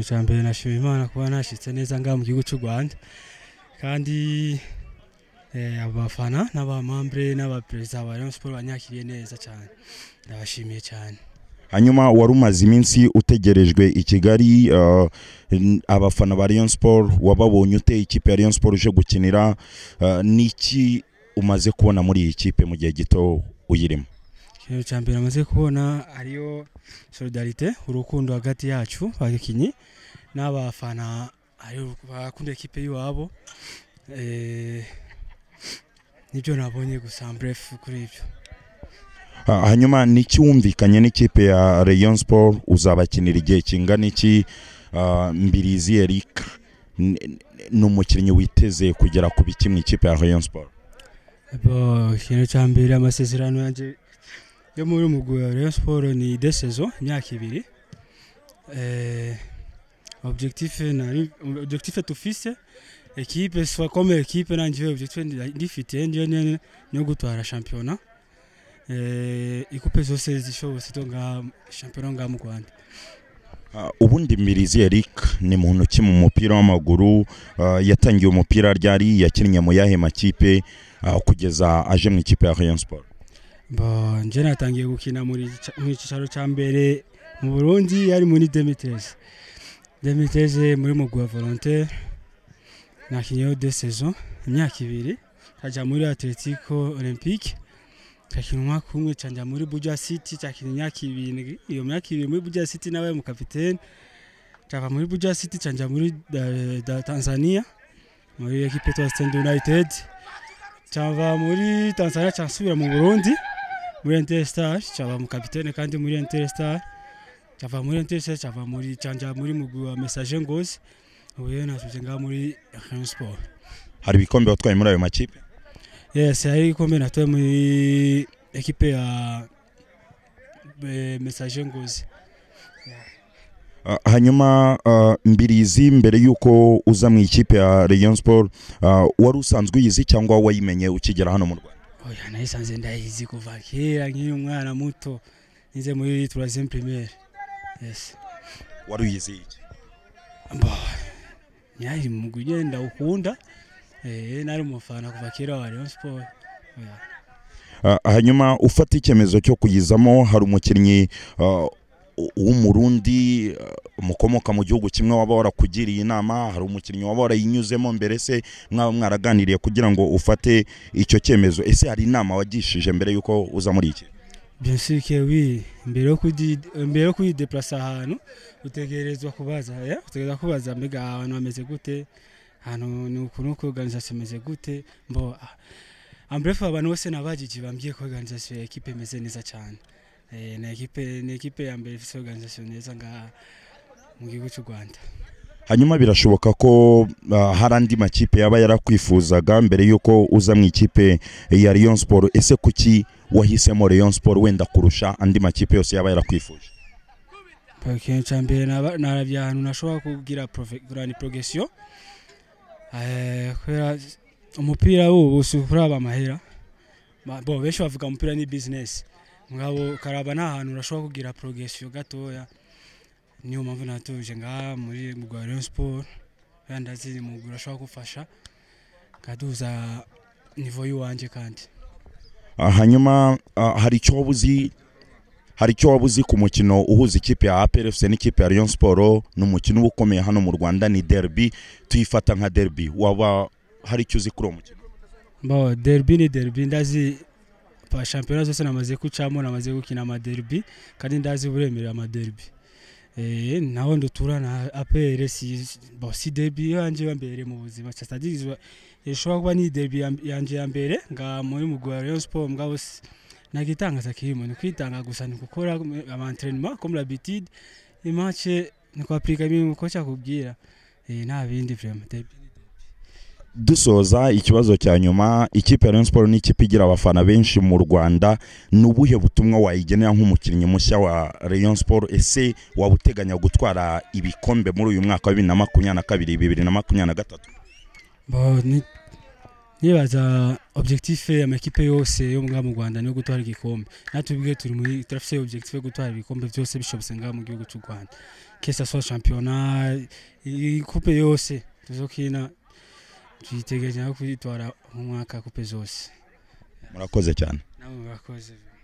icya mbere nashima imana kuba nashyitse neza ngaha mu gihugu cy'u rwanda kandi eh, abafana n'abamambure n'abaperezida ba rayon sport banyakiriye neza cyane ndabashimiye cyane hanyuma wari umaze iminsi utegerejwe i kigali uh, n- abafana ba Rayon Sport wababonye ute ikipe ya Rayon Sport uje gukinira uh, niki umaze kubona muri iyi kipe mu gihe gito uyirimo ikintu cya mbere amaze kubona ariyo solidarite urukundo hagati yacu abakinnyi n'abafana ariyo bakunda ekipe y'iwabo Eh, nibyo nabonye gusa mbrefu kuri ibyo Ha- hanyuma niki wumvikanye n'ikipe ya Rayon Sport uzabakinira igihe kingana iki uh, Mbirizi Eric n- n- ni umukinnyi witeze kugera ku biki mu ikipe ya Rayon Sport Bo, ikintu cya mbere amasezerano yanjye yo muri umugwi wa Rayon Sport ni de saison imyaka ibiri Eh, objectif nari objectif tufise ekipe soit comme ekipe nanjye objectif ndifite ndiyo ni- niyo gutwara shampiyona Eh, ikupe zose zishobotse to nga shampiyona nga mu Rwanda Uh, ubundi Mbirizi Eric ni muntu ki mu mupira w'amaguru uh, yatangiye umupira ryari yakinnye mu yahe makipe uh, kugeza aje mu ikipe ya Rayon Sport Bo, nje natangiye gukina muri ca- mu cyicaro cya mbere mu Burundi yari muri Demiteze. Demiteze muri mugwa volontaire nakinyeho de saison imyaka ibiri nkajya muri Atletico Olympique kakina umwaka umwe canja muri Buja City cakina imyaka ibiri iyo myaka ibiri muri Buja City nawe mu kapiteni cava muri Buja City canja muri da, da Tanzania muri equipe ya Stand United cyava muri Tanzania cyasubira mu Burundi muri Interstar cyava mu kapitene kandi muri Interstar cyava muri Interstar cyava muri cyanja muri mugwi wa Message Ngozi ubu rero nasubize ngaha muri Rayon Sport hari ibikombe watwaye muri ayo makipe yes hari ikombe natoye muri ekipe ya eh, Message Ngozi Uh, hanyuma uh, Mbirizi mbere yuko uza mu ikipe ya Rayon Sport uh, wari usanzwe uyizi cyangwa wayimenye ukigera hano mu Rwanda oya nayisanze ndayizi kuva kera nkiri umwana muto nize muri troisième primaire yes wari uyizi iki Bah, nyari mu kugenda ukunda eh nari umufana kuva kera wa Rayon Sport Oya. Uh, hanyuma ufata icyemezo cyo kuyizamo hari umukinnyi uh, u- w'umurundi uh, mukomoka mu gihugu kimwe waba warakugiriye inama hari umukinnyi waba warayinyuzemo mbere se mwaba mwaraganiriye kugira ngo ufate icyo cyemezo ese hari inama wagishije mbere y'uko uza muri iki bien sûr que oui mbere yo kudi mbere yo kwideplasa ahantu utegerezwa kubaza ya utegerezwa kubaza mbega ahantu hameze gute ahantu ni ukuntu ko organisation imeze gute mbo en bref abantu bose nabajiji bambwiye ko organisation ya equipe imeze neza cyane eh na equipe ni equipe ya mbere ifite organisation neza nga mu gihugu cy'u Rwanda hanyuma birashoboka ko uh, hari andi makipe yaba yarakwifuzaga mbere y'uko uza mu ikipe ya Rayon Sport ese kuki wahisemo Rayon Sport wenda kurusha andi makipe yose yaba yarakwifuje ikintu cya mbere naba- narabye ahantu nashobora kugira gurani porogesiyo kubera umupira w'ubu si ukuraba amahera Ma- bo benshi bavuga umupira ni bizinesi mugabo ukaraba nta hantu urashobora kugira porogesiyo gatoya niyo mpamvu natuje ngaha muri mugwariyo siporo kandi ndazi ni umugwi urashobora gufasha nkaduza nivo y'iwanjye kandi Ah, hanyuma ah, hari icyo waba uzi hari icyo waba uzi ku mukino uhuza ikipe ya APR FC n'ikipe ya Rayon Sport ni umukino uba ukomeye hano mu Rwanda ni derby tuyifata nka derby waba hari icyo uzi kuri uwo mukino bo derby ni derby ndazi pa shampiyona zose namaze kucamo namaze gukina amaderby kandi ndazi uburemere amaderby eh naho ndutura na APR si bo si derby yanje ya mbere mu buzima cha stadizo ishobora kuba ni derby ya- yanje ya mbere nga muri mugwa wa Rayon Sport mugabo si- nagitangaza kirimo ni kwitanga gusa ni gukora ama entraînement comme l'habitude imache ni kwaprika ibintu kocha kubwira eh nta bindi vraiment derby dusoza ikibazo cya nyuma ikipe ya Rayon Sport ni ikipe igira abafana benshi mu Rwanda ni ubuhe butumwa wayigenera nk'umukinnyi mushya wa Rayon Sport ese waba uteganya gutwara ibikombe muri uyu mwaka wa bibiri na makumyabiri na kabiri bibiri na makumyabiri na gatatu Bo, ni- nibaza objectif amakipe yose yo ngaha mu Rwanda niyo gutwara igikombe natwe ubwe turi muri turafise objectif yo gutwara ibikombe byose bishobotse ngaha mu gihugu cy'u Rwanda que ce soit championnat i- i- coupe yose tuzokina tuyiteganya no kuyitwara mu mwaka coupe zose murakoze cyane namwe murakoze